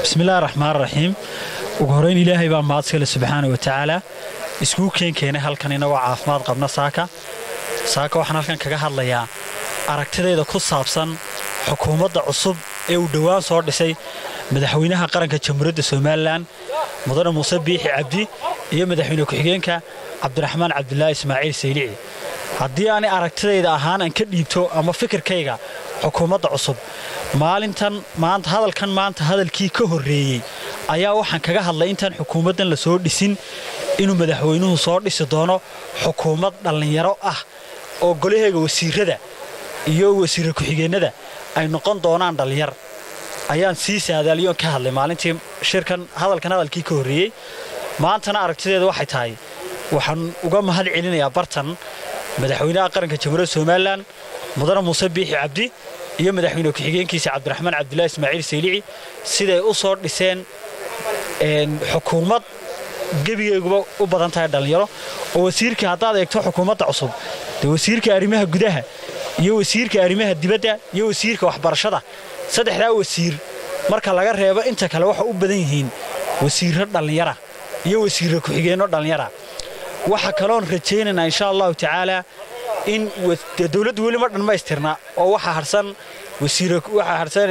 bismillahi raxmaan raxiim ugu horeyn ilaahay baa mahadskale subxaana wa tacaala iskuu keen keenay halkan inagoo caafimaad qabna saaka saaka waxaan halkan kaga hadlayaa aragtidayda ku saabsan xukuumadda cusub ee uu dhowaan soo dhisay madaxweynaha qaranka jamhuuriyadda somalilan mudane muuse biixi cabdi iyo madaxweyne ku-xigeenka cabdiraxmaan cabdulaahi ismaaciil saylici haddii aanay aragtidayda ahaan aan ka dhiibto ama fikirkayga xukuumadda cusub maalintan maanta hadalkan maanta hadalkii ka horreeyey ayaa waxaan kaga hadlay intaan xukuumaddan la soo dhisin inuu madaxweynuhu soo dhisi doono xukuumad dhallinyaro ah oo golaheega wasiirada iyo wasiira ku-xigeennada ay noqon doonaan dhallinyar ayaan sii saadaaliyoon ka hadlay maalintii shirkan hadalkan hadalkii ka horreeyey maantana aragtideeda waxay tahay waxaan uga mahad celinayaa bartan madaxweynaha qaranka jamhuuriyadda somalilan mudane muuse biixi cabdi iyo madaxweyne ku-xigeenkiisa cabdiraxmaan cabdulaahi ismaaciil saylici siday u soo dhiseen xukuumad gebigeeguba u badan tahay dhallinyaro oo wasiirka haddaad eegto xukuumadda cusub dee wasiirka arrimaha gudaha iyo wasiirka arrimaha dibadda iyo wasiirka waxbarashada saddexdaa wasiir marka laga reebo inta kale waxay u badan yihiin wasiirro dhallinyara iyo wasiirro ku-xigeenno dhallinyara waxa kaloon rajaynaynaa insha allahu tacaalaa in dowladdu weli ma dhammaystirna oo waxaa harsan waxaa harsan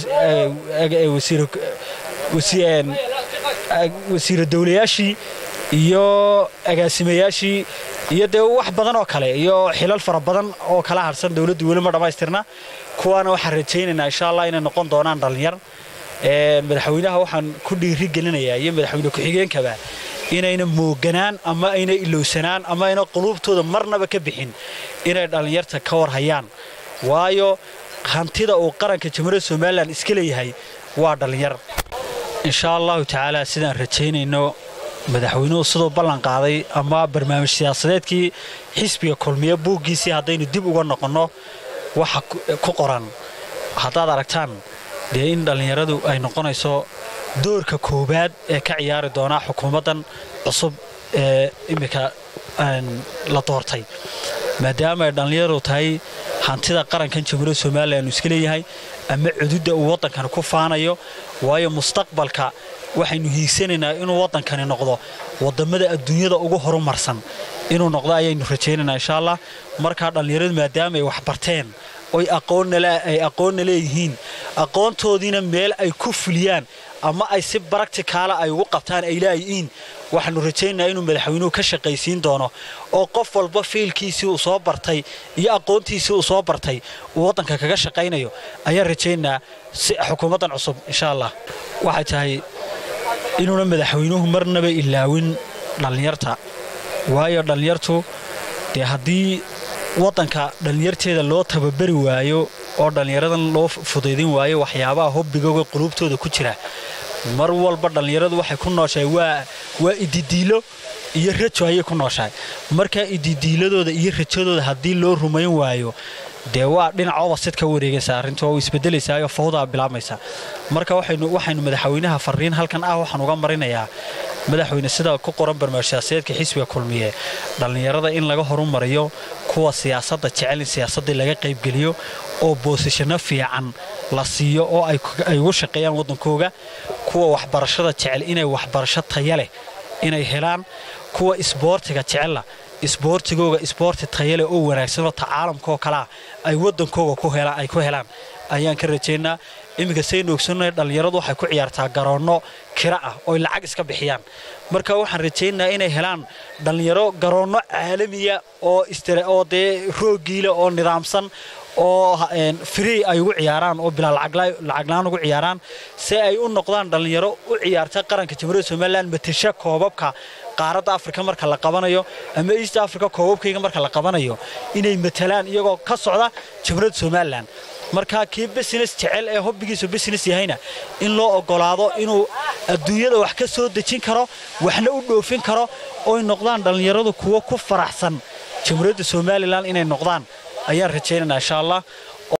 wasiiro dowlayaashii iyo agaasimayaashii iyo dee wax badan oo kale iyo xilal fara badan oo kala harsan dowladdu weli ma dhammaystirna kuwaana waxaan rajaynaynaa insha allah inay noqon doonaan dhallinyar madaxweynaha waxaan ku dhiiri gelinayaa iyo madaxweyne ku-xigeenkaba inayna mooganaan ama ayna ilowsanaan ama ayna quluubtooda marnaba ka bixin inay dhallinyarta ka war hayaan waayo hantida uu qaranka jamhuuriyadda somalilan iska leeyahay waa dhallinyar insha allahu tacaala sidaan rajaynayno madaxweynuhu siduu ballan qaaday ama barnaamij siyaasadeedkii xisbiga kulmiye buuggiisii haddaynu dib uga noqonno waxa ku qoran haddaad aragtaan dee in dhallinyaradu ay noqonayso doorka koowaad ee ka ciyaari doonaa xukuumaddan cusub ee iminka la doortay maadaama ay dhallinyaradu tahay hantida qarankan jamhuuriyadda somalilan uu iska leeyahay ama cududda uu waddankani ku faanayo waayo mustaqbalka waxaynu hiigsanaynaa inuu waddankani noqdo wadammada adduunyada ugu horumarsan inuu noqdo ayaynu rajaynaynaa insha allah markaa dhallinyaradu maadaama ay wax barteen oy aqoonay aqoonna leeyihiin aqoontoodiina meel ay ku fuliyaan ama ay si baractikaala ay ugu qabtaan ay laayihiin waxaanu rajaynayaa inuu madaxweynuhu ka shaqaysiin doono oo qof walba fiilkiisii uu soo bartay iyo aqoontiisii uu soo bartay uu waddanka kaga shaqaynayo ayaan rajaynayaa si xukuumaddan cusub insha allah waxay tahay inuuna madaxweynuhu marnaba ilaawin dhallinyarta waayo dhallinyartu dee haddii waddanka dhallinyarteeda loo tababari waayo oo dhallinyaradan loo fudaydin waayo waxyaabaha hobbigooga quluubtooda ku jira mar walba dhallinyaradu waxay ku nooshahay waa ididiilo iyo rajo ayay ku nooshahay markaa ididiiladooda iyo rajadooda haddii loo rumayn waayo dee waa dhinacooba sid ka wareegaysa arrintu oo isbedelaysaayoo fawdaa bilaabmaysa marka waxaynu madaxweynaha fariin halkan ah waxaan uga marinayaa madaxweyne sida ku qoran barnaamij siyaasadeedka xisbiga kulmiye dhallinyarada in laga horumariyo kuwa siyaasadda jecel in siyaasaddii laga qaybgeliyo oo boosishano fiican la siiyo oo ay ugu shaqeeyaan waddankooga kuwa waxbarashada jecel inay waxbarasho taya leh inay helaan kuwa isboortiga jecella isboortigooga isboorti tayale oo wanaagsanoo ta caalamkaoo kalea ay waddankooga ay ku helaan ayaan ka rajaynaa iminka saynu ogsannahay dhallinyaradu waxay ku ciyaartaa garoonno kira ah ooy lacag iska bixiyaan marka waxaan rajaynayaa inay helaan dhallinyaro garoonno caalamiya oo dee roogiile oo nidaamsan oo free ay ugu ciyaaraan oo bilaa lacaglaan ugu ciyaaraan si ay u noqdaan dhallinyaro u ciyaarta qaranka jamhuuriyadda somalilan matasha koobabka qaaradda afrika marka la qabanayo ama east africa koobabkayga marka la qabanayo inay matalaan iyagoo ka socda jamhuuriyadda somalilan markaa kii business jecel ee hobbigiisu business yahayna in loo oggolaado inuu adduunyada wax ka soo dejin karo waxna u dhoofin karo oy noqdaan dhallinyaradu kuwo ku faraxsan jamhuuriyadda somalilan inay noqdaan ayaan rajaynaynaa insha allah